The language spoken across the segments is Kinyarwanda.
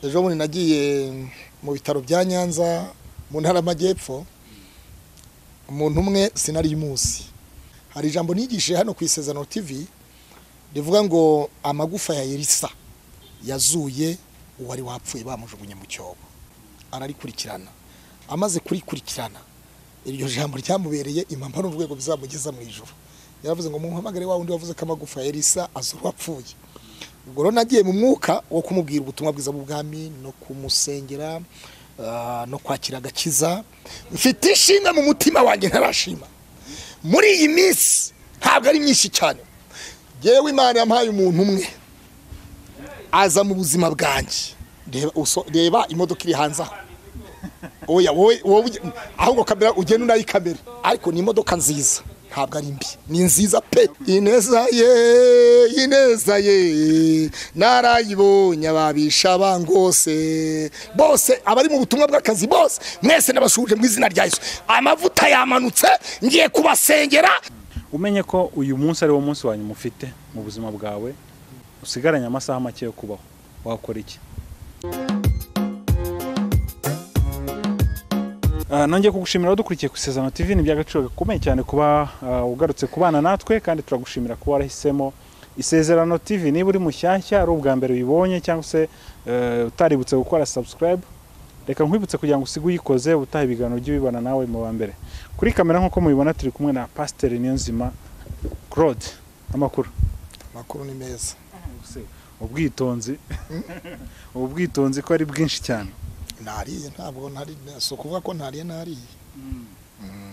ejo bundi nagiye mu bitaro bya nyanza mu ntara y'amajyepfo umuntu umwe sinari munsi hari ijambo nigishije hano ku isezerano tv rivuga ngo amagufa ya elisa yazuye uwari wapfuye bamujugunye mu cyobo ararikurikirana amaze kurikurikirana iryo jambo ryamubereye impamvu n'urwego bizamugeza mu ijoro yaravuze ngo muhamagare wa wundi wavuze ko amagufa ya elisa azura uwapfuye ubwo rero nagiye mu mwuka wo kumubwira ubutumwa bwiza bw'ubwami no kumusengera ah, no kwakira agakiza mfite ishinga mu mutima wanjye ntarashima muri iyi minsi ntabwo ari myinshi cyane yewe imana yampaye umuntu umwe aza mu buzima bwanjye reba uso- reba imodoka iri hanze aho oya wowe wowe ujye- ahubwo kamera ugenda unayi kamera ariko ni imodoka nziza ntabwo ari mbi ni nziza pe ineza ye ineza ye narayibonye ababisha bangose bose abari mu butumwa bw'akazi bose mwese nabasuhuje mu izina rya yesu amavuta yamanutse ngiye kubasengera umenye ko uyu munsi ari wo munsi wa nyuma ufite mu buzima bwawe usigaranye amasaha make yo kubaho wakora iki Ah, nongeye kugushimira wadukurikiye ku isezerano tv ni iby'agaciro gakomeye cyane kuba ah, ugarutse kubana natwe kandi turagushimira kuba warahisemo isezerano tv niba uri mushyashya ari ubwa mbere uyibonye cyangwa se eh, utaributse gukora subscribe reka nkwibutse kugira ngo usige uyikoze ubutaha ibiganiro by'ubibana nawe mu ba mbere kuri kamera nk'uko mubibona turi kumwe na pasiteri niyonzima claude amakuru amakuru ni meza ubwitonzi ubu bwitonzi ko ari bwinshi cyane nariye ntabwo ntari si ukuvuga ko ntariye nariye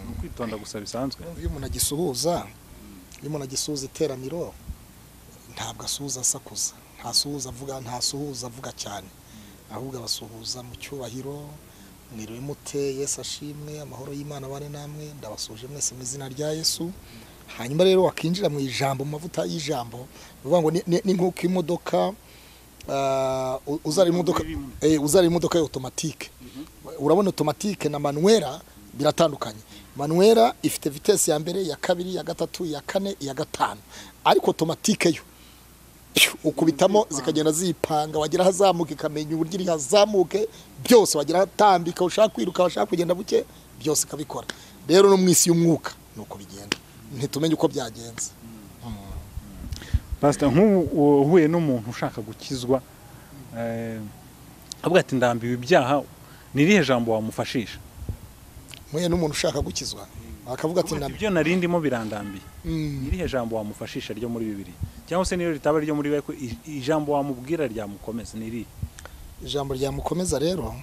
ni ukwitonda gusa bisanzwe iyo umuntu agisuhuza iyo umuntu agisuhuza iteraniro ntabwo asuhuza asakuza ntasuhuza avuga ntasuhuza avuga cyane ahubwo abasuhuza mu cyubahiro mwiriwe mute yesu ashimwe amahoro y'imana abane namwe ndabasuje mwese mu izina rya yesu hanyuma rero wakinjira mu ijambo mu mavuta y'ijambo ni ukuvuga ngo ni- ni- ni nk'uko imodoka ah, u- uzara imodoka eh, uzara imodoka ya otomatike urabona otomatike na manwera biratandukanye manwera ifite vitesi ya mbere ya kabiri ya gatatu ya kane iya gatanu ariko otomatike yo pyu, ukubitamo zikagenda zipanga wagera ahazamuka ikamenya uburyo iri hazamuke byose wagera ahatambika ushaka kwiruka washaka kugenda buke byose ikabikora rero no mu isi y'umwuka ni uko bigenda ntitumenye uko byagenze pasita nk'ubu uhuye n'umuntu ushaka gukizwa eh, avuga ati ndambiwe ibyaha ni irihe jambo wamufashisha mwe n'umuntu ushaka gukizwa akavuga ati Avuga ati, ndambi ibyo narindimo birandambiye Mm. ni irihe jambo wamufashisha ryo muri bibiri cyangwa se niyo ritaba ryo muri we ko i- ijambo wamubwira ryamukomeza ni irihe ijambo ryamukomeza rero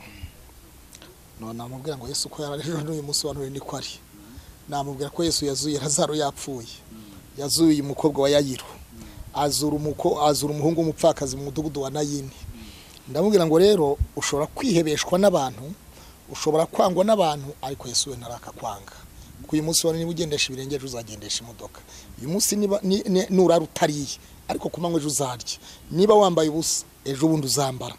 none namubwira ngo yesu ko yari ejo n'uyu munsi wa none niko ari namubwira ko yesu yazuye razaro yapfuye yazuye umukobwa wa yayiro azura umuko azura umuhungu w'umupfakazi mu mudugudu wa nayini ndamubwira ngo rero ushobora kwihebeshwa n'abantu ushobora kwangwa n'abantu ariko yesu we ntarakakwanga kuko uyu munsi wa none niba ugendesha ibirenge ejo uzagendesha imodoka uyu munsi niba ni- ni- nurara utariye ariko ku manywa ejo uzarya niba wambaye ubusa ejo bundi uzambara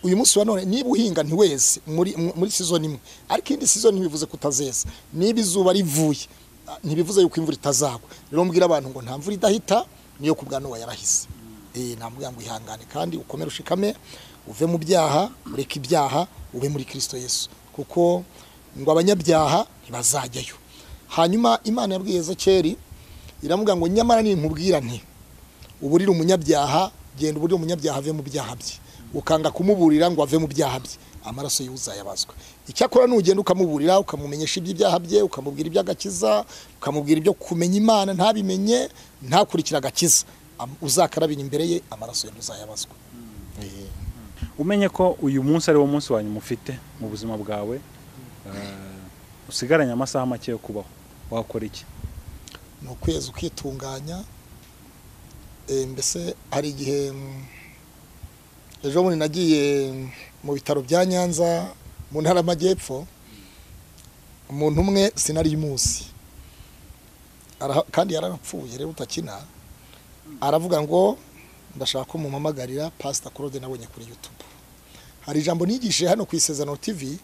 uyu munsi wa none niba uhinga ntiweze muri muri season imwe ariko indi season ntibivuze kutazeza niba izuba rivuye ah, ntibivuze yuko imvura itazagwa rero mbwira abantu ngo nta mvura idahita niyo kubwa Nowa yarahise eh namubwira ngo ihangane kandi ukomere ushikame uve mu byaha ureke ibyaha ube muri Kristo Yesu kuko ngo abanyabyaha ntibazajyayo hanyuma imana yabwiye Ezekeri iramubwira ngo nyamara ninkubwira nti uburire umunyabyaha genda uburire umunyabyaha ave mu byaha bye ukanga kumuburira ngo ave mu byaha bye amaraso y'uzayabazwa icyakora nugenda ukamuburira ukamumenyesha iby'ibyaha bye ukamubwira iby'agakiza ukamubwira ibyo kumenya imana ntabimenye ntakurikire agakiza Am- uzakarabira imbere ye amaraso ye ntuzayabazwa Eh. umenye ko uyu munsi ari wo munsi wa nyuma ufite mu buzima bwawe eh, usigaranye amasaha make yo kubaho wakora iki ni ukwezi ukitunganya Eh, mbese hari igihe mm, ejo bundi nagiye mm, mu bitaro bya nyanza mu ntara y'amajyepfo umuntu umwe sinari munsi kandi yarapfuye rero utakina aravuga ngo ndashaka ko mumpamagarira pasita claude nabonye kuri youtube hari ijambo nigishije hano ku isezerano tv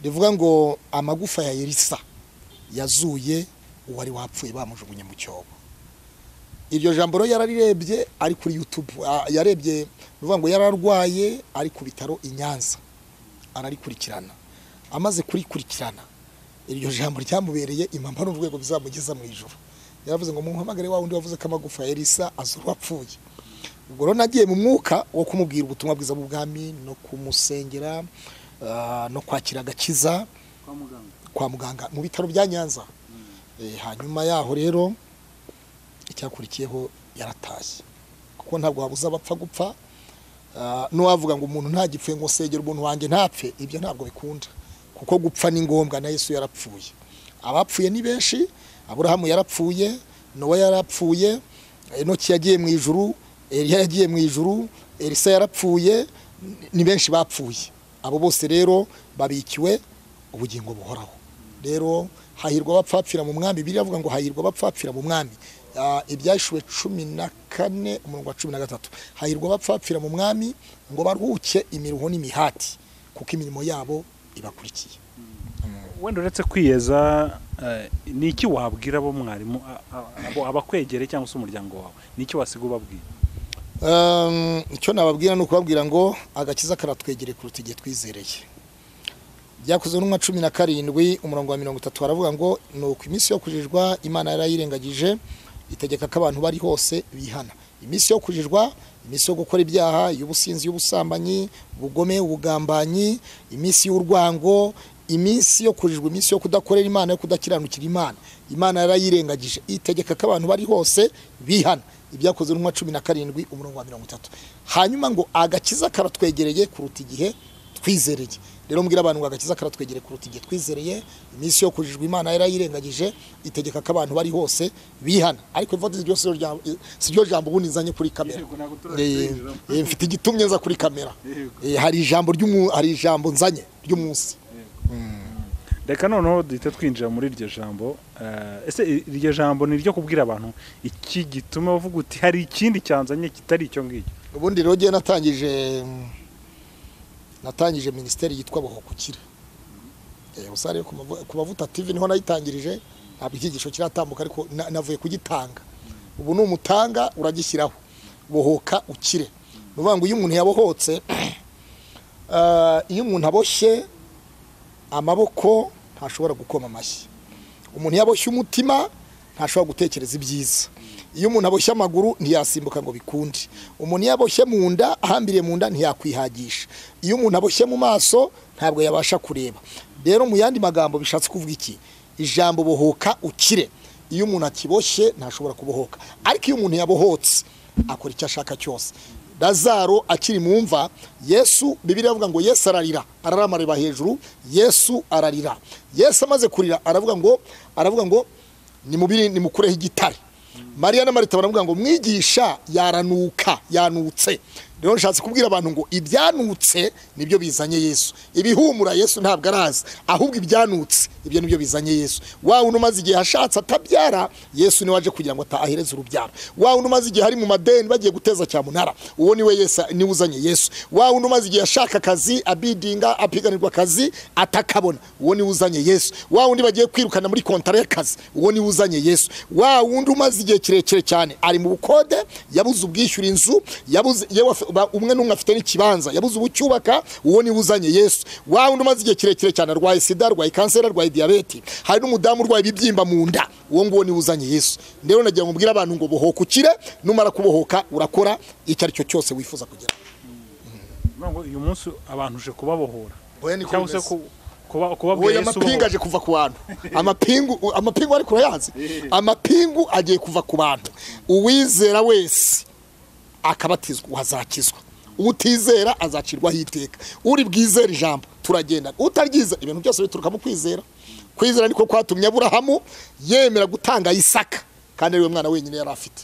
rivuga ngo amagufa ya elisa yazuye uwari wapfuye bamujugunye mu cyobo iryo jambo rero yararirebye ari kuri yutube yarebye ni ukuvuga ngo yararwaye ari ku bitaro i nyanza ararikurikirana amaze kurikurikirana iryo jambo ryamubereye impamvu ni urwego bizamugeza mu ijoro yaravuze ngo mumpamagare wa wundi wavuze ko amagufa ya elisa azura apfuye ubwo rero nagiye mu mwuka wo kumubwira ubutumwa bwiza bw'ubwami no kumusengera ah, no kwakira agakiza kwa muganga kwa muganga mu bitaro bya nyanza Eh, hanyuma yaho rero icyakurikiyeho yaratashye kuko ntabwo wabuza abapfa gupfa Ah, n'uwavuga ngo umuntu ntagipfuye ngo segera umuntu wanjye ntapfe ibyo ntabwo bikunda kuko gupfa ni ngombwa na yesu yarapfuye abapfuye ni benshi aburahamu yarapfuye nowa yarapfuye enoki yagiye mu ijuru eliya yagiye mu ijuru elisa yarapfuye ni benshi bapfuye abo bose rero babikiwe ubugingo buhoraho rero hahirwa abapfapfira mu mwami biriya avuga ngo hahirwa abapfapfira mu mwami Ah, ibyashuwe cumi na kane umurongo wa cumi na gatatu hahirwa abapfapfira mu mwami ngo baruhuke imiruho n'imihati kuko imirimo yabo ibakurikiye wenda uretse kwiyeza eh, ni iki wabwira abo mwarimu a- a- abo abakwegereye cyangwa se umuryango wawe ni iki wasiga ubabwira Um, icyo nababwira ni ukubabwira ngo agakiza karatwegereye kuruta igihe twizereye byakozwe n'umwa cumi na karindwi umurongo wa mirongo itatu haravuga ngo ni uko iminsi yo kujijwa imana yarayirengagije itegeka ko abantu bari hose bihana iminsi yo kujijwa iminsi yo gukora ibyaha y'ubusinzi y'ubusambanyi ubugome ubugambanyi iminsi y'urwango iminsi yo kujijwa iminsi yo kudakorera imana yo kudakiranukira imana imana yarayirengagije itegeka ko abantu bari hose bihana ibyakozwe n'umwa cumi na karindwi umurongo wa mirongo itatu hanyuma ngo agakiza karatwegereye kuruta igihe twizereye rero mbwira abantu ngo agakiza karatwegereye kuruta igihe twizereye iminsi yo kujijwa imana yarayirengagije itegeka ko abantu bari hose bihana ariko ivote iryo si ryo jambo- si ryo jambo ubundi nzanye kuri kamera Eh, eh, mfite igitumye nza kuri kamera Eh, hari ijambo ry'umu- hari ijambo nzanye ry'umunsi reka noneho duhita twinjira muri iryo jambo eh, ese i- iryo jambo ni iryo kubwira abantu iki gituma uvuga uti hari ikindi cyanzanye kitari icyo ngicyo ubundi rero ngewe natangije natangije minisiteri yitwa buhokukira Eh, gusa rero ku mavu- ku mavuta tv niho nayitangirije ntabwo icyigisho kiratambuka ariko na- navuye kugitanga ubu ni umutanga uragishyiraho bohoka ukire ni ukuvuga ngo iyo umuntu yabohotse ah, iyo umuntu aboshye amaboko ntashobora gukoma amashyi umuntu yaboshye umutima ntashobora gutekereza ibyiza iyo umuntu aboshye amaguru ntiyasimbuka ngo bikunde umuntu iyo aboshye mu nda ahambiriye mu nda ntiyakwihagisha iyo umuntu aboshye mu maso ntabwo yabasha kureba rero mu yandi magambo bishatse kuvuga iki ijambo bohoka ukire iyo umuntu akiboshye ntashobora kubohoka ariko iyo umuntu yabohotse akora icyo ashaka cyose lazaro akiri mu mva yesu bibiriya avuga ngo yesu ararira ararama areba hejuru yesu ararira yesu amaze kurira aravuga ngo aravuga ngo nimubiri nimukureho igitare mariya na marita baravuga ngo mwigisha yaranuka yanutse rero nshatse kubwira abantu ngo ibyanutse nibyo bizanye yesu ibihumura yesu ntabwo arazi ahubwo ibyanutse ibyo nibyo bizanye yesu wa wundi umaze igihe ashatse atabyara yesu niwe waje kugira ngo atahereze urubyaro wa wundi umaze igihe ari mu madeni bagiye guteza cyamunara uwo niwe yesu niwe uzanye yesu wa wundi umaze igihe ashaka akazi abidinga apiganirwa akazi atakabona uwo niwe uzanye yesu wa wundi bagiye kwirukana muri kontara y'akazi uwo niwe uzanye yesu wa wundi umaze igihe kirekire cyane ari mu bukode yabuze ubwishyura inzu yabuze yewe afi- ba- umwe n'umwe afite n'ikibanza yabuze ubucyubaka uwo niwe uzanye yesu wa wundi umaze igihe kirekire cyane arwaye sida arwaye kanseri arwaye diyabete hari n'umudamu urwaye ibibyimba mu nda uwo nguwo niwe uzanye yesu rero nagira ngo mbwire abantu ngo bohoka ukire numara kubohoka urakora icyo ari cyo cyose wifuza kugira Nuvuga ngo uyu munsi abantu uje kubabohora Oya, niko cyangwa se bimeze. ku- kuba- kubabwira oya yesu amapingu ubohora. aje kuva ku bantu amapingu amapingu ariko urayazi amapingu agiye kuva ku bantu uwizera wese akabatizwa azakizwa utizera azacirwaho iteka uri bwizera ijambo turagenda utaryiza ibintu byose bituruka mu kwizera kwizera niko kwatumye aburahamu yemera gutanga isaka kandi ariwe mwana wenyine yari afite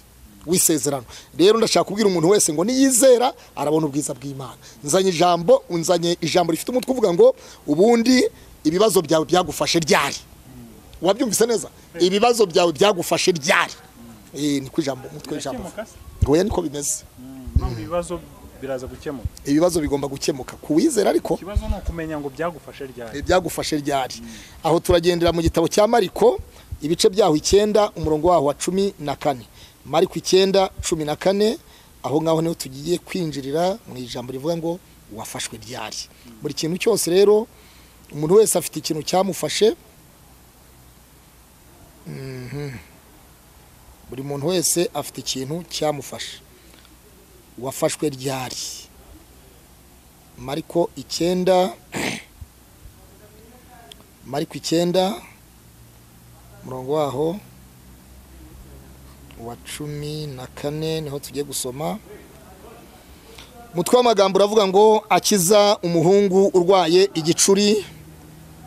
w'isezerano rero ndashaka kubwira umuntu wese ngo niyizera arabona ubwiza bw'imana nzanye ijambo nzanye ijambo rifite umutwe uvuga ngo ubundi ibibazo byawe byagufashe ryari wabyumvise neza ibibazo byawe byagufashe ryari Eh, niko ijambo umutwe w'ijambo uvuga. Birakemuka se? Oya niko bimeze None ibibazo biraza gukemuka ibibazo bigomba gukemuka ku wizera ariko ikibazo ni ukumenya ngo byagufashe ryari ibyagufashe ryari aho turagendera mu gitabo cya mariko ibice byaho icyenda umurongo waho wa cumi na kane mariko icyenda cumi na kane aho ngaho niho tugiye kwinjirira mu ijambo rivuga ngo wafashwe ryari buri kintu cyose rero umuntu wese afite ikintu cyamufashe Mhm. buri muntu wese afite ikintu cyamufashe wafashwe ryari mariko icyenda mariko icyenda umurongo waho wa cumi na kane niho tugiye gusoma umutwe w'amagambo uravuga ngo akiza umuhungu urwaye igicuri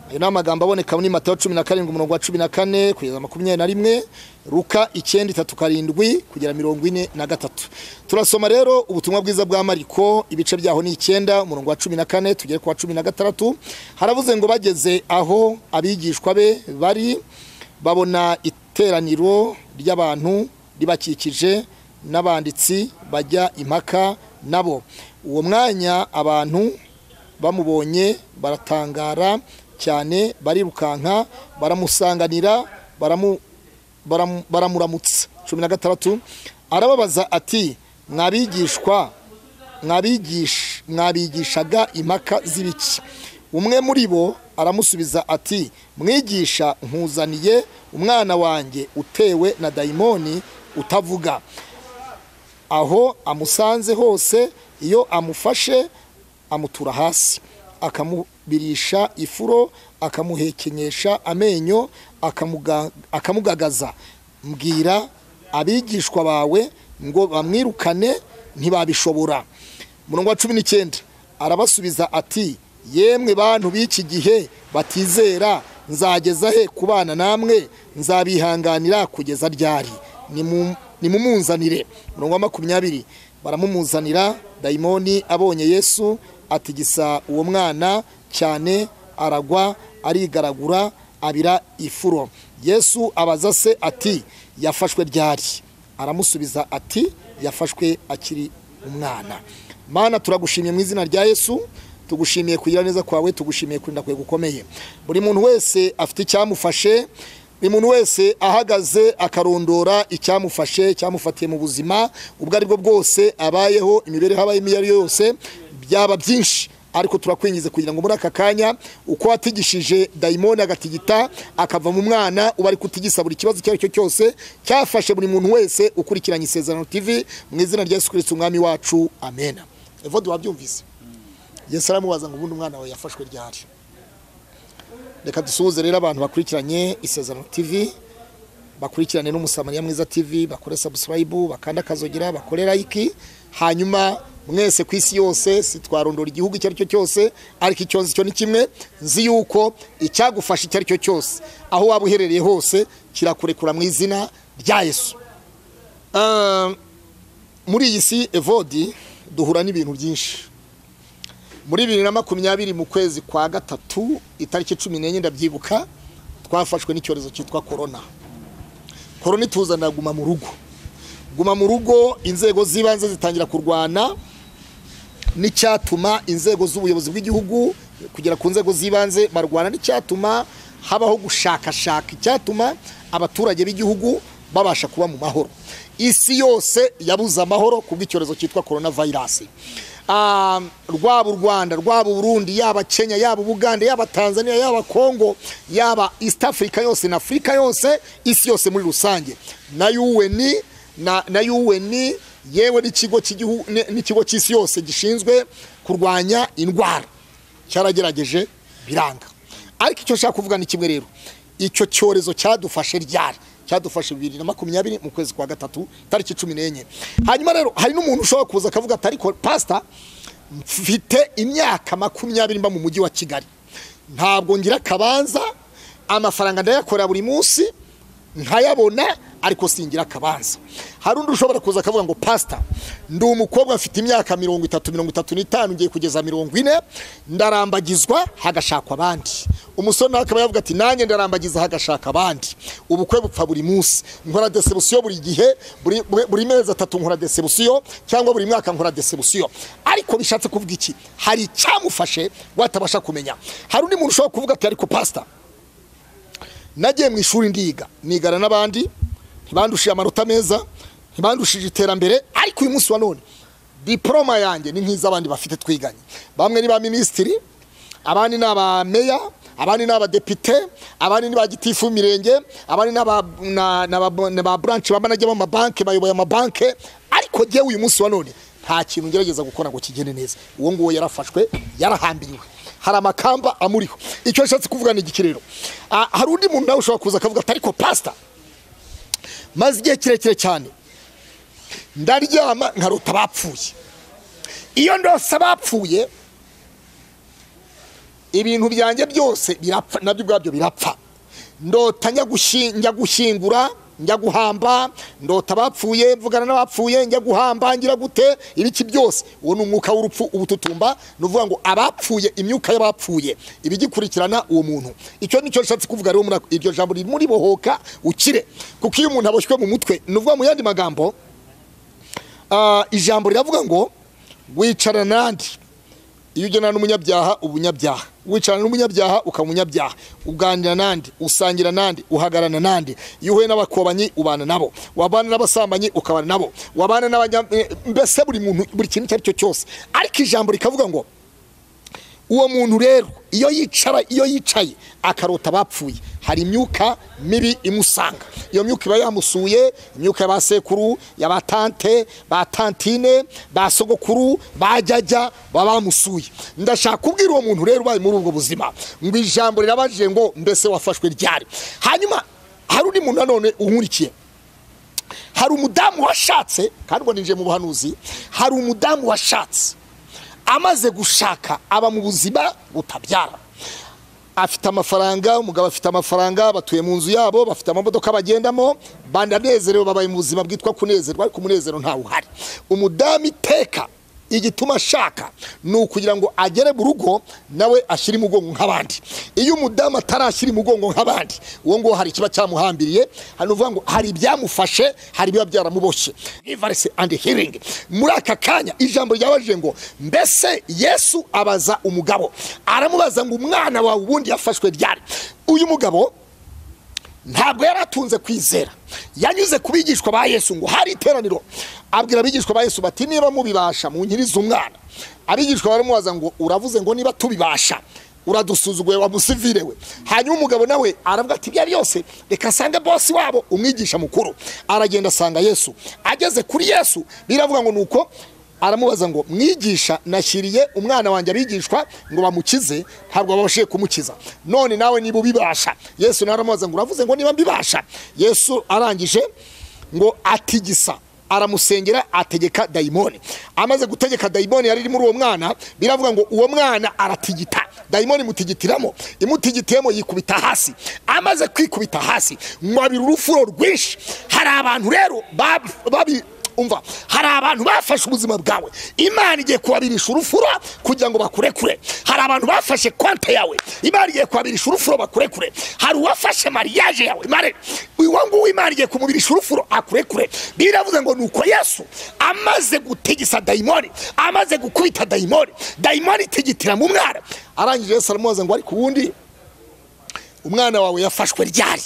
ayo ni amagambo aboneka muri matayo cumi na karindwi umurongo wa cumi na kane kugeza makumyabiri na rimwe ruka icyenda itatu karindwi kugera mirongo ine na gatatu turasoma rero ubutumwa bwiza bwa mariko ibice byaho ni icyenda umurongo wa cumi na kane tugere ku wa cumi na gatandatu haravuze ngo bageze aho abigishwa be bari babona iteraniro ry'abantu ribakikije n'abanditsi bajya impaka nabo uwo mwanya abantu bamubonye baratangara cyane barirukanka baramusanganira baramu- baramu- baramuramutsa cumi na gatandatu arababaza ati mwabigishwa mwabigisha- mwabigishaga impaka z'ibiki umwe muri bo aramusubiza ati mwigisha nkuzaniye umwana wanjye utewe na dayimoni utavuga aho amusanze hose iyo amufashe amutura hasi akamubirisha ifuro akamuhekenyesha amenyo akamuga- akamugagaza mbwira abigishwa bawe ngo bamwirukane ntibabishobora umurongo wa cumi n'icyenda arabasubiza ati yemwe bantu b'iki gihe batizera nzageza he kubana namwe nzabihanganira kugeza ryari Nimu- nimumunzanire umurongo wa makumyabiri baramumuzanira dayimoni abonye yesu atigisa uwo mwana cyane aragwa arigaragura abira ifuro yesu abaza se ati yafashwe ryari aramusubiza ati yafashwe akiri umwana mana turagushimiye mu izina rya yesu tugushimiye kugira neza kwawe tugushimiye kurinda kwawe gukomeye buri muntu wese afite icyamufashe buri muntu wese ahagaze akarondora icyamufashe cyamufatiye mu buzima ubwo ari bwo bwose abayeho imibereho abayemo iyo ari yo yose byaba byinshi ariko turakwingize kugira ngo muri aka kanya uko watigishije dayimoni agatigita akava mu mwana uba ari kutigisa buri kibazo icyo ari cyo cyose cyafashe buri muntu wese ukurikiranye isezerano tv mu izina rya yesu kirisiti umwami wacu amena evode wabyumvise yesu aramubaza ngo ubundi umwana wawe yafashwe ryari reka dusuhuze rero abantu bakurikiranye isezerano tv bakurikirane n'umusamariya mwiza tv bakore subscribe bakanda akazogera bakore like hanyuma mwese ku isi yose sitwarondora igihugu icyo ari cyo cyose ariko icyo nzi cyo ni kimwe nzi yuko icyagufasha icyo ari cyo cyose aho waba uherereye hose kirakurekura mu izina rya yesu Ah, muri iyi si evodi duhura n'ibintu byinshi muri bibiri na makumyabiri mu kwezi kwa gatatu itariki cumi n'enye ndabyibuka twafashwe n'icyorezo cyitwa korona korona ituzanira guma mu rugo guma mu rugo inzego z'ibanze zitangira kurwana n'icyatuma inzego z'ubuyobozi bw'igihugu kugera ku nzego z'ibanze barwana n'icyatuma habaho gushakashaka icyatuma abaturage b'igihugu babasha kuba mu mahoro isi yose yabuze amahoro ku bw'icyorezo cyitwa korona vayirasi Ah, rwaba u rwanda rwaba uburundi yaba kenya yaba ubugande yaba tanzania yaba kongo yaba east africa yose na afurika yose isi yose muri rusange na un na, na UN yewe n'ikigo cy'igihu- ni- n'ikigo cy'isi yose gishinzwe kurwanya indwara cyaragerageje biranga ariko icyo nshaka kuvuga ni kimwe rero icyo cyorezo cyadufashe ryari cyadufashe bibiri na makumyabiri mu kwezi kwa gatatu tariki cumi n'enye hanyuma rero hari n'umuntu ushobora kuza akavuga ati ariko pasita mfite imyaka makumyabiri mba mu mujyi wa kigali ntabwo ngira akabanza amafaranga ndayakorera buri munsi nkayabona ariko singira akabanza hari undi ushobora kuza akavuga ngo pasita ndi umukobwa mfite imyaka mirongo itatu mirongo itatu n'itanu ngiye kugeza mirongo ine ndarambagizwa hagashakwa abandi umusore nawe akaba yavuga ati nanjye ndarambagiza hagashaka abandi ubukwe bupfa buri munsi nkora desebusiyo buri gihe buri- buri- buri mezi atatu nkora desebusiyo cyangwa buri mwaka nkora desebusiyo ariko bishatse kuvuga iki hari icyamufashe watabasha kumenya hari undi muntu ushobora kuvuga ati ariko pasita nagiye mu ishuri ndiga nigana n'abandi ntibandushiye amanota meza ntibandushije iterambere ariko uyu munsi wa none diporoma yanjye ni nk'iz'abandi bafite twiganye bamwe ni ba minisitiri abandi ni aba meya abandi ni abadepite abandi ni ba gitifu w'imirenge abandi ni aba- na- na ba- na ba buranshi baba najya b'amabanki bayoboye amabanki ariko njyewe uyu munsi wa none nta kintu ngerageza gukora ngo kigende neza uwo nguwo yarafashwe yarahambiriwe hari amakamba amuriho icyo ashatse kuvuga ni iki rero Ah, hari undi muntu nawe ushobora kuza akavuga ati ariko pasita maze igihe kirekire cyane ndaryama nkarota abapfuye iyo ndose abapfuye ibintu byanjye byose birapfa nabyo ubwabyo birapfa ndota njya gushi- njya gushyingura njya guhamba ndota abapfuye mvugana n'abapfuye njya guhamba ngira gute ibiki byose uwo ni umwuka w'urupfu ubututumba ni ukuvuga ngo abapfuye imyuka y'abapfuye ibigikurikirana uwo muntu icyo ni cyo nshatse kuvuga rero muri ako- iryo jambo riri muri bohoka ukire kuko iyo umuntu aboshywe mu mutwe ni ukuvuga mu yandi magambo ah, ijambo riravuga ngo wicarana n'andi iyo ugenana n'umunyabyaha uba umunyabyaha wicarana n'umunyabyaha ukaba umunyabyaha uganira n'andi usangira n'andi uhagarana n'andi iyo uhuye n'abakobanyi ubana nabo wabana n'abasambanyi ukabana nabo wabana n'abanya eh, mbese buri muntu buri kintu icyo ari cyo cyose ariko ijambo rikavuga ngo uwo muntu rero iyo yicara iyo yicaye akarota abapfuye hari imyuka mibi imusanga iyo myuka iba yamusuye imyuka ya ba sekuru ya ba tante ba tantine ba sogokuru ba jyajya baba bamusuye ndashaka kubwira uwo muntu rero ubaye muri ubwo buzima ngo ijambo rirabajije ngo mbese wafashwe ryari hanyuma hari undi muntu nanone unkurikiye hari umudamu washatse kandi ubwo ninjiye mu buhanuzi hari umudamu washatse amaze gushaka aba mu buzima butabyara afite amafaranga umugabo afite amafaranga batuye mu nzu yabo bafite amamodoka bagendamo bananezerewe babaye mu buzima bwitwa kunezerwa ariko umunezero ntawe uhari umudamu iteka igituma ashaka ni ukugira ngo agere mu rugo nawe ashyire umugongo nk'abandi iyo umudamu atarashyira umugongo nk'abandi uwo nguwo hari ikiba cyamuhambiriye hano uvuga ngo hari ibyamufashe hari ibiba byaramuboshye givarese andi hiringi muri aka kanya ijambo ryabajije ngo mbese yesu abaza umugabo aramubaza ngo umwana wawe ubundi yafashwe ryari uyu mugabo ntabwo yari atunze kwizera yanyuze ku bigishwa ba yesu ngo hari iteraniro abwira abigishwa ba yesu bati niba mubibasha munyirize umwana abigishwa baramubaza ngo uravuze ngo niba tubibasha uradusuzuguye wamusivirewe hanyuma umugabo nawe aravuga ati ibyo ari byose reka asange bosi wabo umwigisha mukuru aragenda asanga yesu ageze kuri yesu biravuga ngo ni uko aramubaza ngo mwigisha nashyiriye umwana wanjye abigishwa ngo bamukize ntabwo babashije kumukiza none nawe niba ubibasha yesu nawe aramubaza ngo uravuze ngo niba mbibasha yesu arangije ngo atigisa aramusengera ategeka dayimoni amaze gutegeka dayimoni yari iri muri uwo mwana biravuga ngo uwo mwana aratigita dayimoni imutigitiramo imutigitiyemo yikubita hasi amaze kwikubita hasi ngo abira urufuro rwinshi hari abantu rero babi, babi umva hari abantu bafashe ubuzima bwawe imana igiye kubabirisha urufuro kugira ngo bakurekure hari abantu bafashe konte yawe imana igiye kubabirisha urufuro bakurekure hari uwafashe mariyaje yawe mare uwo nguwo imana igiye kumubirisha urufuro akurekure biravuze ngo ni uko yesu amaze gutigisa dayimoni amaze gukubita dayimoni dayimoni itigitira mu mwana arangije yesu aramubaza ngo ariko ubundi umwana wawe yafashwe ryari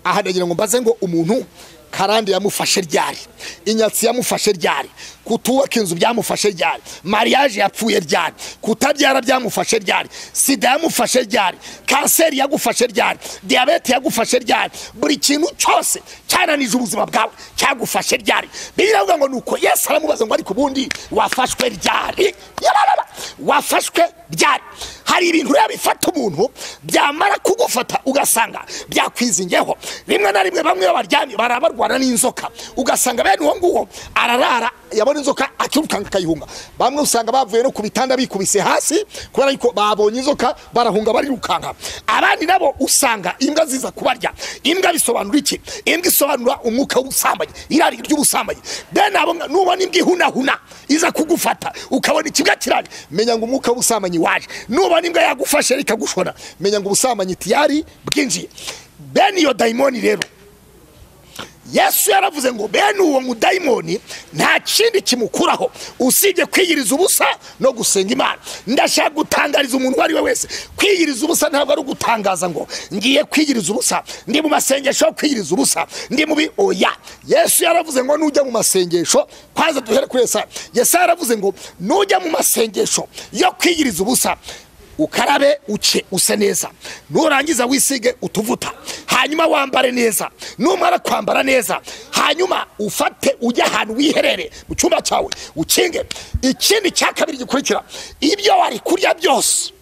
aha ndagira ngo mbaze ngo umuntu karande yamufashe ryari inyatsi yamufashe ryari kutubaka inzu byamufashe ryari mariage yapfuye ryari kutabyara byamufashe ryari sida yamufashe ryari kanseri yagufashe ryari diyabete yagufashe ryari buri kintu cyose cyananije ubuzima bwawe cyagufashe ryari biravuga ngo ni uko yesu aramubaza ngo ariko ubundi wafashwe ryari yararara wafashwe ryari hari ibintu rero bifata umuntu byamara kugufata ugasanga byakwizingeho rimwe na rimwe bamwe babaryamye baraba barwana n'inzoka ugasanga bene uwo nguwo ararara yabona inzoka akirukanka akayihunga bamwe usanga bavuye no ku bitanda bikubise hasi kubera yuko babonye inzoka barahunga barirukanka abandi nabo usanga imbwa ziza kubarya imbwa bisobanura iki imbwa isobanura umwuka w'ubusambanyi irari ry'ubusambanyi then abo nubona imbwa ihunahuna iza kugufata ukabona ikibwa kirari menya ngo umwuka w'ubusambanyi waje nubona imbwa yagufashe ikagushona menya ngo ubusambanyi tiyari bwinjiye then iyo dayimoni rero yesu yaravuze ngo bene uwo mudayimoni nta kindi kimukuraho usibye kwiyiriza ubusa no gusenga imana ndashaka gutangariza umuntu uwo ari we wese kwiyiriza ubusa ntabwo ari ugutangaza ngo ngiye kwiyiriza ubusa ndi mu masengesho yo kwiyiriza ubusa ndi mubi oya yesu yaravuze ngo nujya mu masengesho kwanza duhere kuri yesaya yesaya yaravuze ngo nujya mu masengesho yo kwiyiriza ubusa ukarabe uce use neza nurangiza wisige utuvuta hanyuma wambare neza numara kwambara neza hanyuma ufate ujye ahantu wiherere mu cyumba cyawe ukinge ikindi cya kabiri gikurikira ibyo wari kurya byose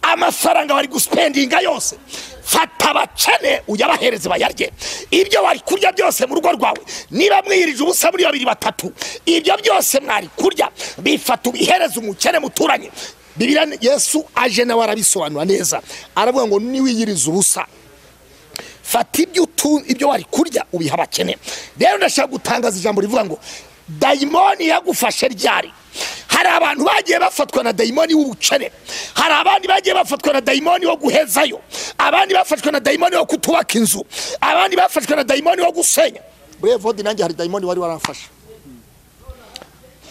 amafaranga bari gusipendinga yose fata abakene uyabahereze bayarye ibyo bari kurya byose mu rugo rwawe niba mwiyirije ubusa muri babiri batatu ibyo byose mwari kurya bifata ubihereze umukene muturanye bibiriya yesu aje nawe arabisobanura neza aravuga ngo niwiyirize ubusa fata ibyo utu ibyo wari kurya ubiha abakene rero ndashaka gutangaza ijambo rivuga ngo dayimoni yagufashe ryari hari abantu bagiye bafatwa na dayimoni w'ubukene hari abandi bagiye bafatwa na dayimoni wo guhezayo abandi bafashwe na dayimoni wo kutubaka inzu abandi bafashwe na dayimoni wo gusenya buriya vodi nanjye hari dayimoni wari waramfashe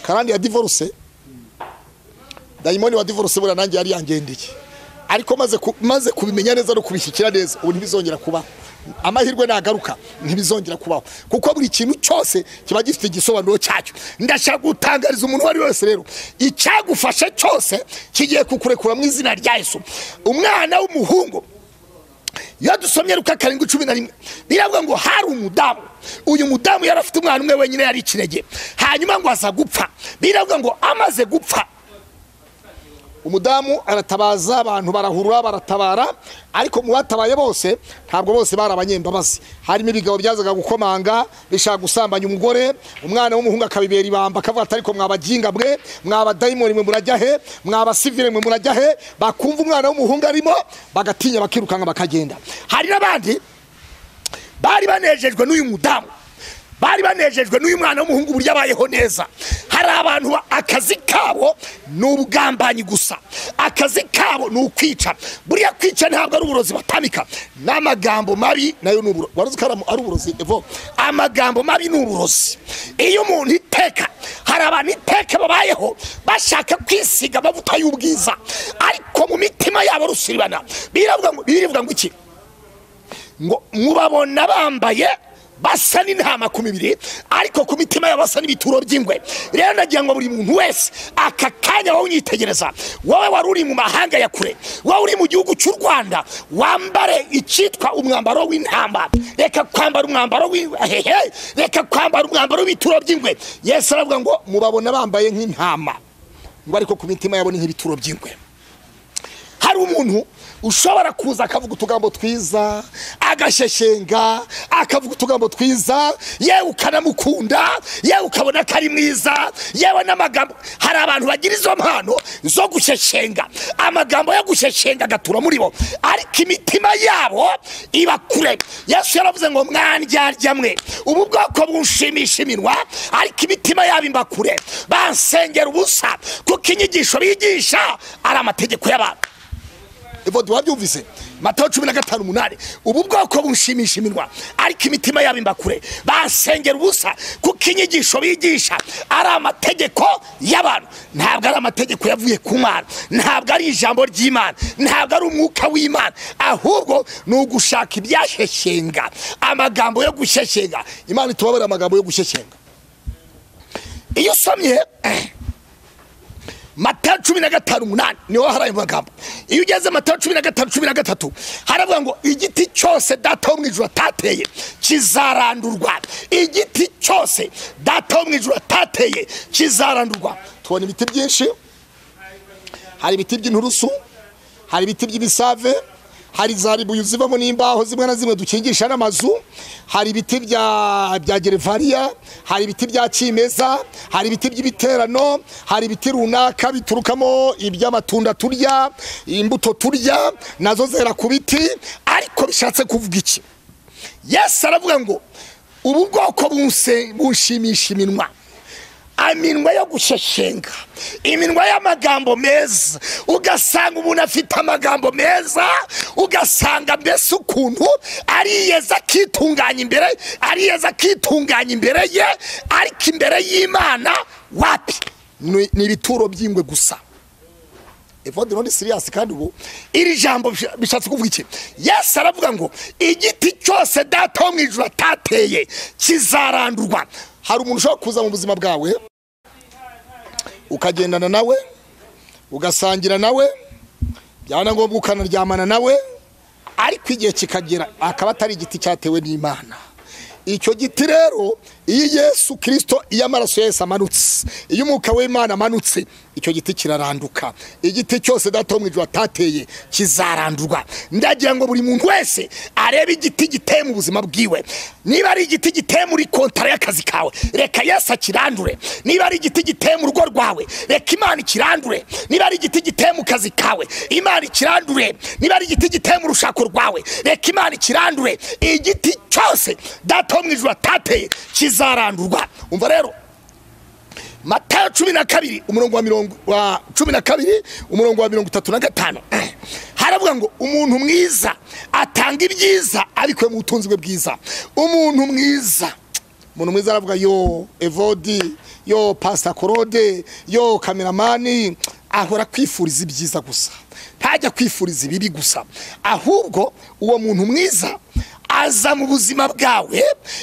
karandi ya divorce dayimoni wa divorce buriya nanjye yari yangendeye ariko maze ku- maze kubimenya neza no kubishyikira neza ubu ntibizongera kubaho amahirwe nagaruka ntibizongera kubaho kuko buri kintu cyose kiba gifite igisobanuro cyacyo ndashaka gutangariza umuntu uwo ari we wese rero icyagufashe cyose kigiye kukurekura mu izina rya yesu umwana w'umuhungu iyo dusomye ruka karindwi cumi na rimwe biravuga ngo hari umudamu uyu mudamu yari afite umwana umwe wenyine yari ikinege hanyuma ngo aza gupfa biravuga ngo amaze gupfa umudamu aratabaza abantu barahurura baratabara ariko mu batabaye bose ntabwo bose bari abanyembabazi harimo ibigabo byazaga gukomanga bishaka gusambanya umugore umwana w'umuhungu akabibera ibamba akavuga ati ariko mwabaginga mwe mwabadayimoni mwe murajya he mwabasivire mwe murajya he bakumva umwana w'umuhungu arimo bagatinya bakirukanka bakagenda hari n'abandi bari banejejwe n'uyu mudamu bari banejejwe n'uyu mwana w'umuhungu uburyo abayeho neza hari abantu ba- akazi kabo ni ubugambanyi gusa akazi kabo ni ukwica buriya kwica ntabwo ari uburozi batambika n'amagambo mabi nayo ni uburozi wari uzi ko ari am- ari uburozi evo amagambo mabi ni uburozi iyo umuntu iteka hari abantu iteka babayeho bashaka kwisiga amavuta y'ubwiza ariko mu mitima yabo rusiribana biravuga ngo birivuga ngo iki ngo mubabona bambaye basa n'intama ku mibiri ariko ku mitima yabo basa n'ibituro by'ingwe rero nagira ngo buri muntu wese aka kanya wowe unyitegereza wowe wari uri mu mahanga ya kure wowe uri mu gihugu cy'u rwanda wambare icyitwa umwambaro w'intama reka kwambara umwambaro w'hehe reka kwambara umwambaro w'ibituro by'ingwe yesu aravuga ngo mubabona bambaye nk'intama ngo ariko ku mitima yabo ni nk'ibituro by'ingwe hari umuntu ushobora kuza akavuga utugambo twiza agasheshenga akavuga utugambo twiza yewe ukanamukunda yewe ukabona ko ari mwiza yewe n'amagambo hari abantu bagira izo mpano zo gusheshenga amagambo yo gusheshenga agatura muri bo ariko imitima yabo iba kure yesu yaravuze ngo mwandyarya mwe ubu bwoko bunshimisha iminwa ariko imitima yabo imba kure bansengera ubusa kuko inyigisho bigisha ari amategeko y'abantu evodi wabyumvise matayo cumi na gatanu umunani ubu bwoko bunshimisha iminwa ariko imitima yabo imba kure basengera ubusa kuko inyigisho bigisha ari amategeko y'abantu ntabwo ari amategeko yavuye ku mana ntabwo ari ijambo ry'imana ntabwo ari umwuka w'imana ahubwo ni ugushaka ibyasheshenga amagambo yo gushyeshyenga imana itubabare amagambo yo gushyeshyenga iyo usomye matayo cumi na gatanu umunani niho hari ayo magambo iyo ugeze matayo cumi na gatanu cumi na gatatu haravuga ngo igiti cyose data wo mu ijuru atateye kizarandurwa igiti cyose data wo mu ijuru atateye kizarandurwa tubona ibiti byinshi hari ibiti by'inturusu hari ibiti by'ibisave hari za ribuyu zivamo n'imbaho zimwe na zimwe dukingisha n'amazu hari ibiti bya bya gerevariya hari ibiti bya kimeza hari ibiti by'ibiterano hari ibiti runaka biturukamo iby'amatunda turya imbuto turya nazo zera ku biti ariko bishatse kuvuga iki yesu aravuga ngo ubu bwoko bunse bunshimisha iminwa iminwa yo gusheshenga iminwa y'amagambo meza ugasanga umuntu afite amagambo meza ugasanga mbese ukuntu ariyeza akitunganya imbere ariyeza akitunganya imbere ye ariko imbere y'imana wapi Ni- ni ibituro by'ingwe gusa evode none siriyasi kandi ubu iri jambo bisha- bishatse kuvuga iki yesu aravuga ngo igiti cyose data wo mu ijoro atateye kizarandurwa hari umuntu ushobora kuza mu buzima bwawe ukagendana nawe ugasangira nawe byaba ngombwa ukanaryamana nawe ariko igihe kikagera akaba atari igiti cyatewe n'imana icyo giti rero iyo yesu kirisito iyo amaraso ya yesu amanutse iyo umwuka w'imana amanutse icyo giti kiraranduka igiti cyose data wo mu ijoro atateye kizarandurwa ndagira ngo buri muntu wese arebe igiti giteye mu buzima bwiwe niba ari igiti giteye muri kontara y'akazi kawe reka yesu akirandure niba ari igiti giteye mu rugo rwawe reka imana ikirandure niba ari igiti giteye mu kazi kawe imana ikirandure niba ari igiti giteye mu rushako rwawe reka imana ikirandure igiti cyose data wo mu ijoro atateye kizarandurwa umva rero matayo cumi na kabiri umurongo wa mirongo wa cumi na kabiri umurongo wa mirongo itatu na gatanu haravuga ngo umuntu mwiza atanga ibyiza abikuye mu butunzi bwe bwiza umuntu mwiza umuntu mwiza aravuga yo evodi yo pasita korode yo kameramani ahora kwifuriza ibyiza gusa ntajya kwifuriza ibibi gusa ahubwo uwo muntu mwiza aza mu buzima bwawe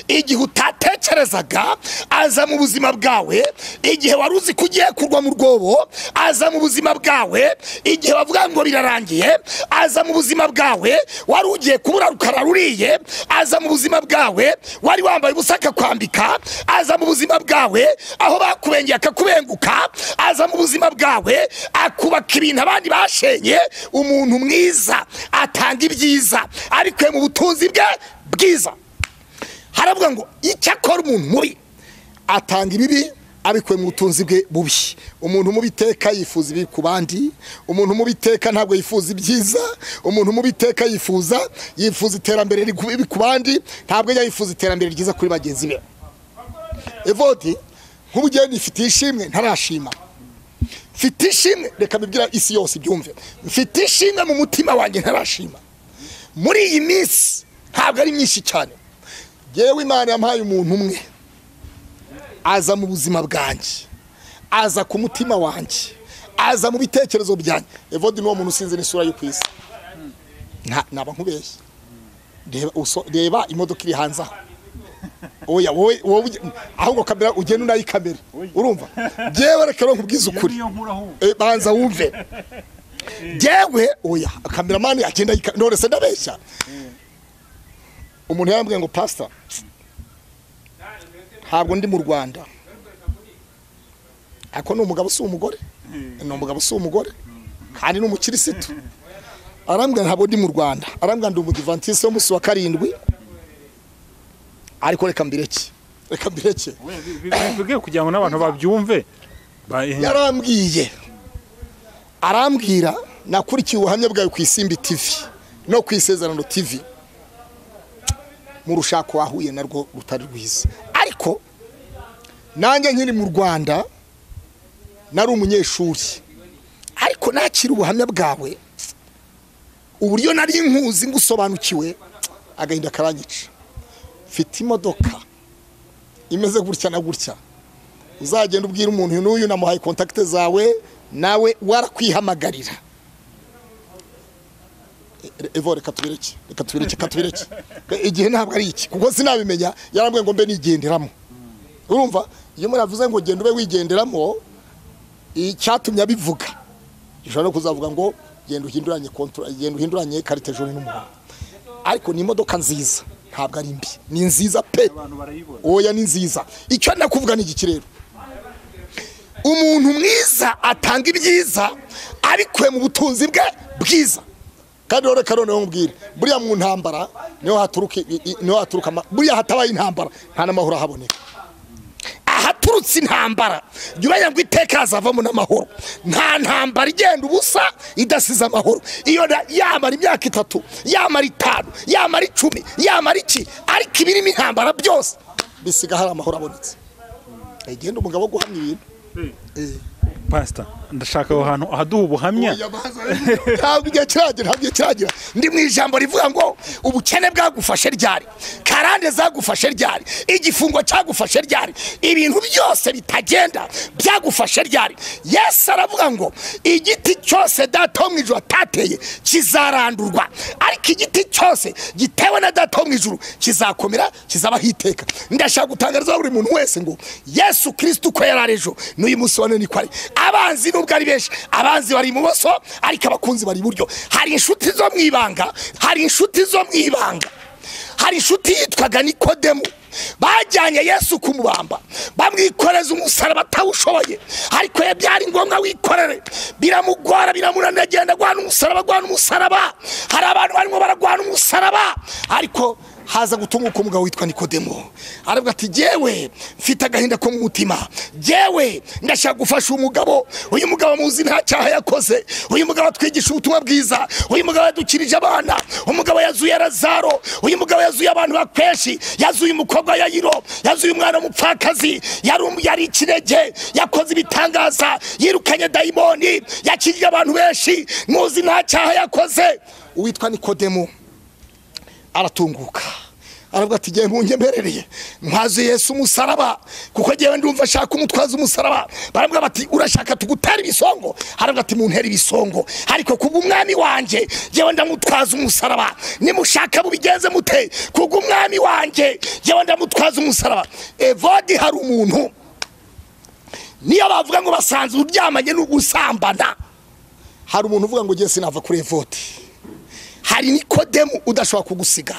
igihe utatekerezaga aza mu buzima bwawe igihe wari uzi ko ugiye kurwa mu rwobo aza mu buzima bwawe igihe wavuga ngo birarangiye aza mu buzima bwawe wari ugiye kubura rukara ruriye aza mu buzima bwawe wari wambaye ubusa akakwambika aza mu buzima bwawe aho bakubengeye akakubenguka aza mu buzima bwawe akubaka ibintu abandi bashenye umuntu mwiza atanga ibyiza abikuye mu butunzi bwe bwiza haravuga ngo icyo akora umuntu mubi atanga ibibi abikuye mu butunzi bwe bubi umuntu mubi iteka yifuza ibibi ku bandi umuntu mubi iteka ntabwo yifuza ibyiza umuntu mubi iteka yifuza yifuza iterambere ribi ku bandi ntabwo ajya yifuza iterambere ryiza kuri bagenzi be evodi nk'ubu ugiye nifitiye ishimwe ntarashima mfite ishimwe reka mbibwira isi yose ibyumve mfite ishimwe mu mutima wanjye ntarashima muri iyi minsi ntabwo ari myinshi cyane yewe imana yampaye umuntu umwe aza mu buzima bwanjye aza ku mutima wanjye aza mu bitekerezo byanjye evodi ni uwo muntu usinze n'isura yo ku isi Nta- naba nkubeshye Reba uso- reba imodoka iri hanze aho oya wowe wowe ujye- ahubwo kamera ugenda unayikamera urumva yewe reka rero nkubwize ukuri niyo nkura ahubwo Eh, banza wumve jyewe oya kameramani agenda yika- none se ndabeshya umuntu yarambwiye ngo pasita ntabwo ndi mu rwanda ariko ni umugabo si umugore ni umugabo si umugore kandi ni umukirisitu arambwira ntabwo ndi mu rwanda arambwira ndi umudivantisi w'umunsi wa karindwi ariko reka mbireke reka mbireke bwe kugira ngo n'abantu babyumve ba- eh, yarambwiye arambwira nakurikiye ubuhamya bwawe ku isimbi tivi no ku isezerano tivi mu rushako wahuye narwo rutari rwiza ariko nanjye nkiri mu rwanda nari umunyeshuri ariko nakira ubuhamya bwawe uburyo nari nkuzi ngusobanukiwe agahinda karanyica mfite imodoka imeze gutya na gutya uzagenda ubwira umuntu n'uyu namuhaye kontakite zawe nawe warakwihamagarira E- e- evo reka tubireke reka tubireke reka tubireke Ke- igihe ntabwo ari iki kuko sinabimenya yarambwiye ngo mbe nigenderamo urumva iyo muravuze ngo genda ube wigenderamo icyatumye abivuga gishobora no kuzavuga ngo genda uhinduranye kontura genda uhinduranye karite ejo n'umuhondo ariko ni imodoka nziza ntabwo ari mbi ni nziza pe abantu barayibona oya ni nziza icyo nakuvuga ni iki rero umuntu mwiza atanga ibyiza abikuye mu butunzi bwe bwiza kandi rero reka noneho nkubwire buriya mu ntambara niho haturuka i- i- niho haturuka ama- buriya hatabaye intambara nta n'amahoro ahaboneka ahaturutse intambara jya umenya ngo iteka hazavamo n'amahoro nta ntambara igenda ubusa idasize amahoro iyo na- yamara imyaka itatu yamara itanu yamara icumi yamara iki ariko ibirimo intambara byose bisiga hari amahoro abonetse agenda umugabo wo guhamya ibintu Eh. pasita ndashaka aho hantu ahaduha ubuhamya Oya, baza, ntabwo igihe kiragera ntabwo igihe kiragera ndi mu ijambo rivuga ngo ubukene bwagufashe ryari karande zagufashe ryari igifungo cyagufashe ryari ibintu byose bitagenda byagufashe ryari yesu aravuga ngo igiti cyose data wo mu ijuru atateye kizarandurwa ariko igiti cyose gitewe na data wo mu ijuru kizakomera kizabaho iteka ndashaka gutangariza buri muntu wese ngo yesu kirisiti uko yari ari ejo n'uyu munsi wa none ni ko ari abanzi nubwo ari benshi abanzi bari ibumoso ariko abakunzi bari iburyo hari inshuti zo mu ibanga hari inshuti zo mu ibanga hari inshuti yitwaga nikodemu bajyanye yesu kumubamba bamwikoreza umusaraba atawushoboye ariko ye byari ngombwa wikorere biramugora biramunanira agenda agwana umusaraba agwana umusaraba hari abantu barimo baragwana umusaraba ariko haza gutunguka umugabo witwa nikodemo aravuga ati jyewe mfite agahinda ko mu mutima jyewe ndashaka gufasha umugabo uyu mugabo muzi nta cyaha yakoze uyu mugabo atwigisha ubutumwa bwiza uyu mugabo yadukirije abana umugabo yazuye razaro uyu mugabo yazuye abantu bakweshi yazuye umukobwa wa yayiro yazuye umwana w'umupfakazi yari um- yari ikinege yakoze ibitangaza yirukanye dayimoni yakiriye abantu benshi muzi nta cyaha yakoze uwitwa nikodemo aratunguka aravuga ati ngewe ntunyemerereye ntwaze yesu umusaraba kuko ngewe ndumva ashaka umutwaza umusaraba baramubwira bati urashaka tugutera ibisongo aravuga ati muntere ibisongo ariko kubwo umwami wanjye ngewe ndamutwaza umusaraba nimushaka mubigenze mute kubwo umwami wanjye ngewe ndamutwaza umusaraba evodi hari umuntu niyo bavuga ngo basanze uryamanye n'ugusambana hari umuntu uvuga ngo ngewe sinava kuri evodi hari nikodemu udashobora kugusiga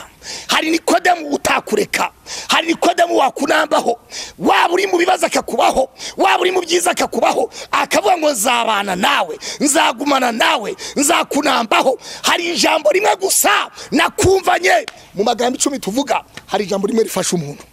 hari nikodemu utakureka hari nikodemu wakunambaho waba uri mu bibazo akakubaho waba uri mu byiza akakubaho akavuga ngo nzabana nawe nzagumana nawe nzakunambaho hari ijambo rimwe gusa nakumvanye mu magambo icumi tuvuga hari ijambo rimwe rifasha umuntu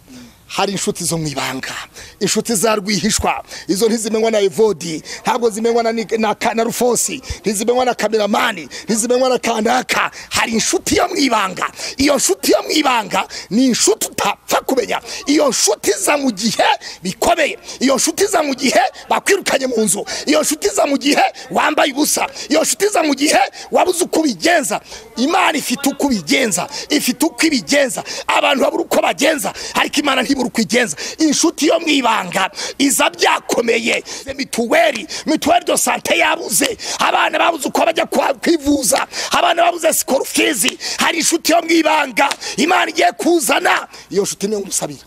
hari inshuti zo mu ibanga inshuti za rwihishwa izo ntizimenywa na evodi ntabwo zimenywa na, Nik- na, Ka- na rufosi ntizimenywa na kameramani ntizimenywa na kanaka hari inshuti yo mu ibanga iyo nshuti yo mu ibanga ni inshuti utapfa kumenya iyo nshuti za mu gihe bikomeye iyo nshuti za mu gihe bakwirukanye mu nzu iyo nshuti za mu gihe wambaye ubusa iyo nshuti za mu gihe wabuze uko ubigenza imana ifite uko ibigenza ifite uko ibigenza abantu babura uko bagenza ariko imana ntibura uko igenza inshuti yo mu ibanga iza byakomeye mituweli mituweli do sante yabuze abana babuze uko bajya kwa- kwivuza abana babuze sikorufizi hari inshuti yo mu ibanga imana igiye kuzana iyo nshuti niyo musabira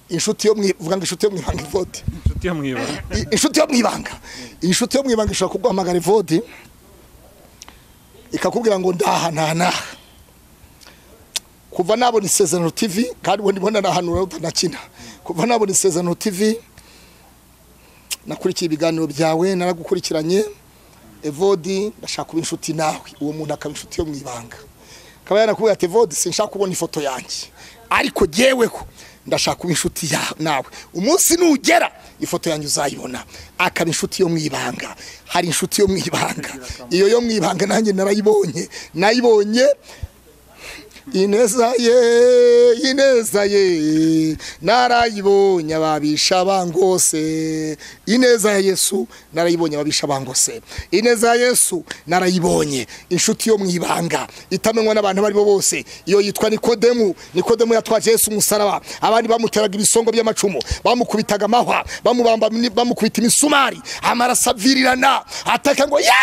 inshuti yo mu i- uvuga ngo inshuti yo mu ibanga ivode inshuti yo mu ibanga I- inshuti yo mu ibanga inshuti yo mu ibanga ishobora kuguhamagara ivodi ikakubwira ngo ndaha ntanaha kuva nabona isezerano tv kandi ubu ndimo nanahanura utanakina kuva nabona isezerano tv nakurikiye ibiganiro byawe naragukurikiranye evodi ndashaka kuba inshuti nawe uwo muntu akaba inshuti yo mu ibanga akaba yanakubwira ati evodi sinshaka kubona ifoto yanjye ariko jyeweho ndashaka kuba inshuti ya- nawe umunsi nugera ifoto yanjye uzayibona akaba inshuti yo mu ibanga hari inshuti yo mu ibanga iyo yo mu ibanga nanjye narayibonye nayibonye ineza ye ineza ye narayibonye ababisha bangose ineza ya yesu narayibonye ababisha bangose ineza ya yesu narayibonye inshuti yo mu ibanga itamenywa n'abantu abo ari bo bose iyo yitwa nikodemu nikodemu yatwaje yesu umusaraba abandi bamuteraga ibisongo by'amacumu bamukubitaga amahwa bamubamba bamukubita imisumari amaraso avirirana ataka ngo ya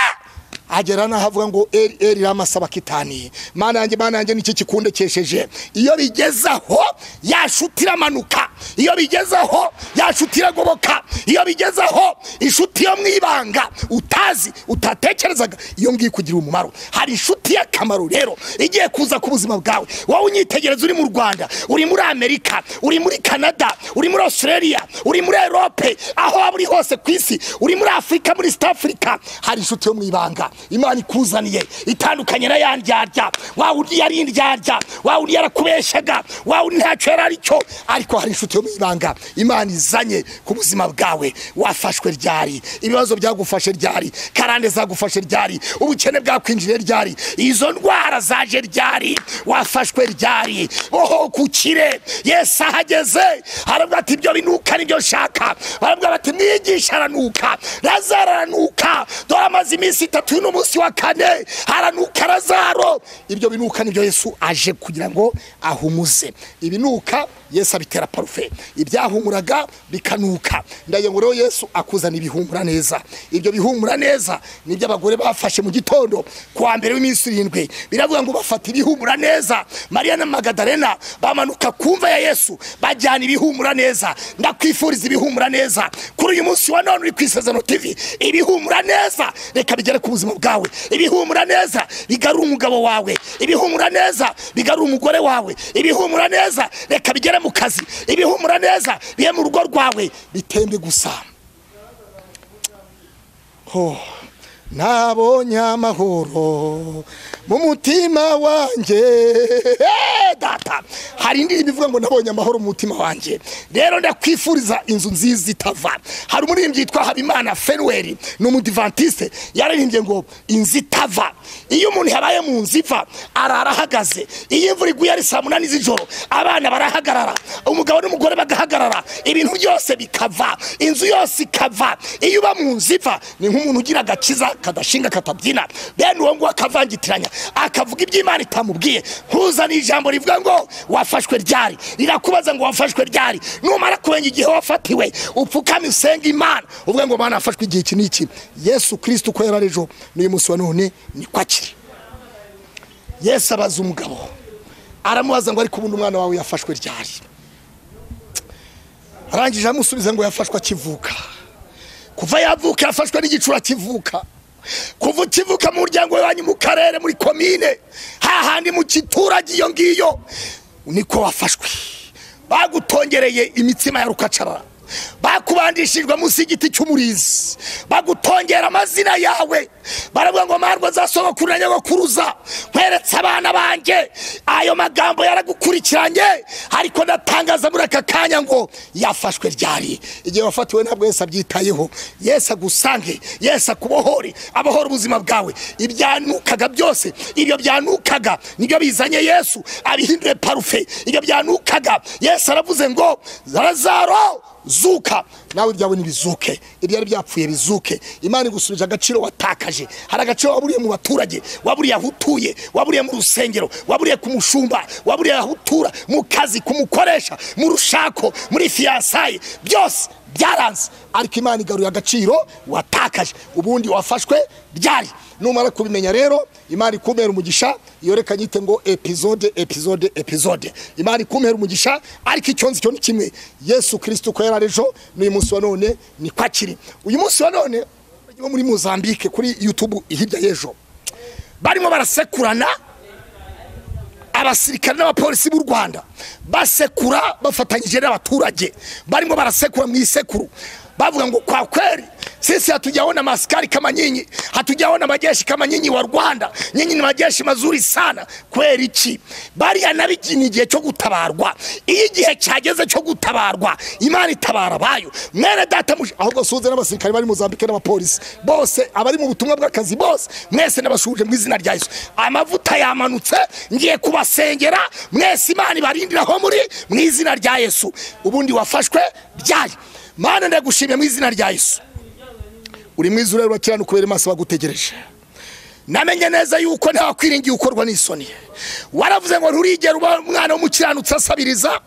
agera n'aho avuga ngo eri eri ramasaba kitani mana yanjye mana yanjye nicyo kikundekesheje iyo bigezaho yashuti iramanuka iyo bigezaho yashuti iragoboka iyo bigezaho inshuti yo mu ibanga utazi utatekerezaga iyo ngiyo ikugirira umumaro hari inshuti y'akamaro rero igiye kuza ku buzima bwawe wowe unyitegereza uri mu rwanda uri muri amerika uri muri canada uri muri australia uri muri erope aho waba uri hose ku isi uri muri afurika muri sita afurika hari inshuti yo mu ibanga imana ikuzaniye itandukanye na ya ndyarya wa wundi yari indyarya wa wundi yarakubeshaga wa wundi ntacyo yari ari cyo ariko hari inshuti yo mu ibanga imana izanye ku buzima bwawe wafashwe ryari ibibazo byagufashe ryari karande zagufashe ryari ubukene bwakwinjiye ryari izo ndwara zaje ryari wafashwe ryari oho kukire yesu ahageze harabwa ati ibyo binuka nibyo nshaka barabwira bati mwigisha aranuka lazaro aranuka dore amaze iminsi itatu uyu ni umunsi wa kane haranuka lazaro ibyo binuka nibyo yesu aje kugira ngo ahumuze ibinuka yesu abitera parufe ibyahumuraga bikanuka ndagira ngo rero yesu akuzana ibihumura neza ibyo bihumura neza nibyo abagore bafashe mu gitondo kuwa mbere w'iminsi irindwi biravuga ngo bafata ibihumura neza mariya na magadalena bamanuka ku mva ya yesu bajyana ibihumura neza ndakwifuriza ibihumura neza kuri uyu munsi wa none uri ku isezerano tv ibihumura neza reka bigere ku buzima bwawe ibihumura neza bigarura umugabo wawe ibihumura neza bigarura umugore wawe ibihumura neza reka bigere mu kazi ibihumura neza bihe mu rugo rwawe bitembe gusa Oh. nabonye amahoro mu mutima wanjye Eh, data hari indirimbo ivuga ngo nabonye amahoro mu mutima wanjye rero ndakwifuriza inzu nziza itava hari umuririmbyi yitwa habimana fenuweri ni umudivantisite yararimbye ngo inzu itava iyo umuntu yabaye mu nzu iva arara ahagaze iyo imvura iguye ari saa munani z'ijoro abana barahagarara umugabo n'umugore bagahagarara ibintu byose bikava inzu yose ikava iyo uba mu nzu iva ni nk'umuntu ugira agakiza kadashinga katabyina bene uwo nguwo akavangitiranya akavuga ibyo imana itamubwiye ntuzane ijambo rivuga ngo wafashwe ryari rirakubaza ngo wafashwe ryari numara kurenga igihe wafatiwe upfukame usenga imana uvuga ngo imana yafashwe igihe iki n'iki yesu kirisiti uko yari ari ejo n'uyu munsi wa none niko akiri yesu abaza umugabo aramubaza ngo ariko ubundi umwana wawe yafashwe ryari arangije aramusubiza ngo yafashwe akivuka kuva yavuka yafashwe n'igicura kivuka kuva ukivuka mu muryango wanyu mu karere muri komine hahandi mu giturage iyo ngiyo niko wafashwe bagutongereye imitsima ya rukacarara bakubandishijwe munsi y'igiti cy'umurizi bagutongera amazina yawe baravuga ngo marwa zasogokuru na nyagokuruza nkweretse abana banjye ayo magambo yaragukurikiranye ariko ndatangaza muri aka kanya ngo yafashwe ryari igihe wafatiwe ntabwo yesi abyitayeho yesi agusange yesi akubohore abohora ubuzima bwawe ibyanukaga byose ibyo byanukaga nibyo bizanye yesu abihindure parufe ibyo byanukaga yesu aravuze ngo lazaro zuka nawe ibyawe ntibizuke ibyari byapfuye bizuke imana igusubije agaciro watakaje hari agaciro waburiye mu baturage waburiye aho utuye waburiye mu rusengero waburiye ku mushumba waburiye aho utura mu kazi ku mukoresha mu rushako muri fiyansaye byose byaranze ariko imana igaruye agaciro watakaje ubundi wafashwe byari numara kubimenya rero imana ikumera umugisha iyo reka nyite ngo epizode epizode epizode imana ikumera umugisha ariko icyo nzi cyo ni kimwe yesu kirisiti uko yari ari ejo n'uyu munsi wa none niko akiri uyu munsi wa none wo muri muzambike kuri yutubu hirya y'ejo barimo barasekurana abasirikare n'abapolisi b'u rwanda basekura bafatanyije n'abaturage barimo barasekura mu isekuru bavuga ngo kwa kweli sisi hatujaona maskari kama nyinyi, hatujaona majeshi kama nyinyi wa Rwanda. Nyinyi ni majeshi mazuri sana kweli ki bariya nabijini igihe cyo gutabarwa, iyo igihe cyageze cyo gutabarwa Imana itabara bayo mwene data muje ahubwo suze n'abasirikare bari Mozambique n'abapolisi bose abari mu butumwa bw'akazi bose mwese nabashuje mu izina rya Yesu amavuta yamanutse ngiye kubasengera mwese Imana ibarindiraho muri mu izina rya Yesu ubundi wafashwe byari mana ndagushimye mu izina rya Yesu uri mwiza ureba urakirana ukubera amaso bagutegereje namenye neza yuko nta kwiringiye ukorwa n'isoni waravuze ngo nturigere uba umwana w'umukiranutsi asabiriza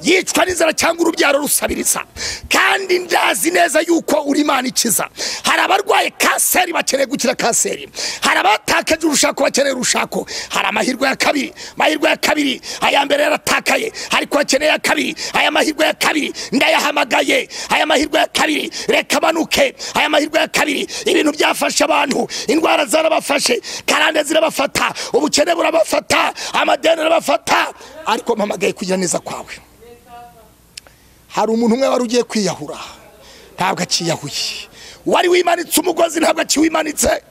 yicwa n'inzara cyangwa urubyaro rusabiriza kandi ndazi neza yuko uri imana ikiza hari abarwaye kanseri bakeneye gukira kanseri hari abatakaje urushako bakeneye urushako hari amahirwe ya kabiri amahirwe ya kabiri aya mbere yaratakaye ariko bakeneye ya kabiri aya mahirwe ya kabiri ndayahamagaye aya mahirwe ya kabiri reka amanuke aya mahirwe ya kabiri ibintu byafashe abantu indwara zarabafashe karande zirabafata ubukene burabafata amadeni arabafata ariko mpamagaye kugira neza kwawe hari umuntu umwe wari ugiye kwiyahura ntabwo akiyahuye wari wimanitse umugozi ntabwo akiwimanitse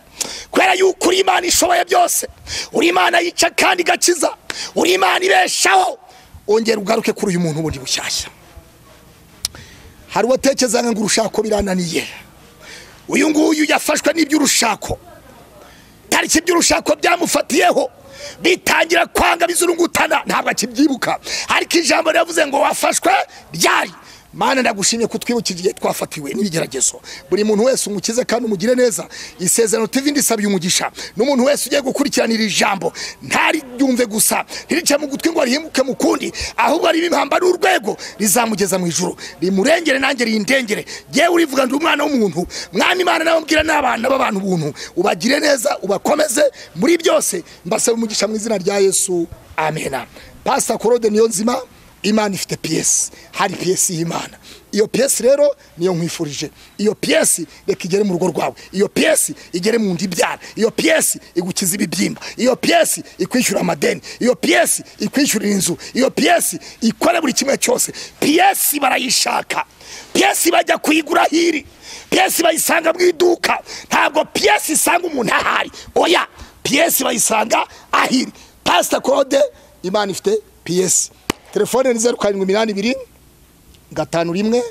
kubera yuko uri imana ishoboye byose uri imana yica kandi igakiza uri imana ibeshaho ongera ugaruke kuri uyu muntu wundi bushyashya hari uwatekereza ngo urushako birananiye uyu nguyu yafashwe n'iby'urushako tariki by'urushako byamufatiyeho bitangira kwanga bizurungutana ntabwo akibyibuka ariko ijambo ryavuze ngo wafashwe ryari mana ndagushimye ko twibukije igihe twafatiwe n'ibigeragezo buri muntu wese umukize kandi umugire neza isezerano TV ndisabye umugisha n'umuntu wese ugiye gukurikirana iri jambo ntariryumve gusa ntirice mu gutwi ngo arihimuke mu kundi ahubwo ribe impamba n'urwego rizamugeza mu ijuru rimurengere nanjye rindengere yewe urivuga ndi umwana w'umuntu mwami imana nawe mbwira n'abana b'abantu ubuntu ubagire neza ubakomeze muri byose mbasaba umugisha mu izina rya yesu amena pasita korode niyo nzima imana ifite piyesi hari piyesi y'imana iyo piyesi rero niyo nkwifurije iyo piyesi reka igere mu rugo rwawe iyo piyesi igere mu nda ibyara iyo piyesi igukiza ibibyimba iyo piyesi ikwishyura amadeni iyo piyesi ikwishyurira inzu iyo piyesi ikora buri kimwe cyose piyesi barayishaka piyesi bajya kuyigura hiri piyesi bayisanga mu iduka ntabwo piyesi isanga umuntu ahari oya piyesi bayisanga ahiri pasita kode imana ifite piyesi telefone ni zeru karindwi iminani ibiri gatanu rimwe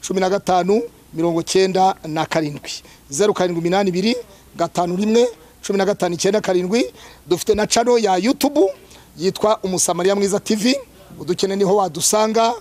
cumi na gatanu mirongo cyenda na karindwi zeru karindwi iminani ibiri gatanu rimwe cumi na gatanu icyenda karindwi dufite na cano ya yutubu yitwa umusamariya mwiza tivi udukeneye niho wadusanga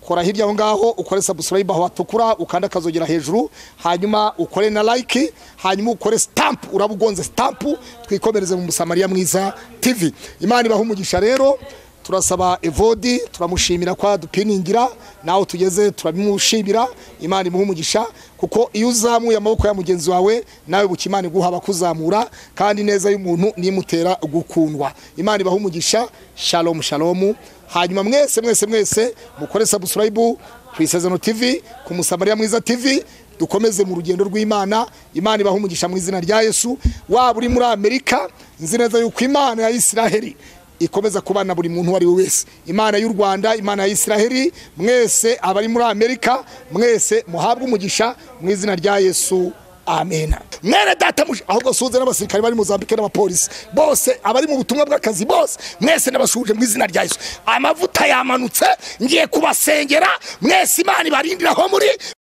kora hirya aho ngaho ukore sabusilayibu aho watukura ukanda akazogera hejuru hanyuma ukore na layiki hanyuma ukore sitampu uraba ugonze sitampu twikomereze mu musamariya mwiza tivi imana ibaha umugisha rero turasaba evodi turamushimira ko adupiningira nawe tugeze turabimushimira imana imuha umugisha kuko iyo uzamuye amaboko ya mugenzi wawe nawe buke imana iguha abakuzamura kandi neza y'umuntu nimutera gukundwa imana ibaha umugisha shalomu shalomu hanyuma mwese mwese mwese mukore sabusilayibu ku isezerano tivi ku musamariya mwiza tivi dukomeze mu rugendo rw'imana imana ibaha umugisha mu izina rya yesu waba uri muri amerika nzi neza yuko imana ya isiraheli ikomeza kubana buri muntu uwo ari we wese imana y'u rwanda imana ya isiraheli mwese abari muri amerika mwese muhabwe umugisha mu izina rya yesu amena mwene data ahubwo suze n'abasirikare bari muzambike n'abapolisi bose abari mu butumwa bw'akazi bose mwese nabashuje mu izina rya yesu amavuta yamanutse ngiye kubasengera mwese imana ibarindiraho muri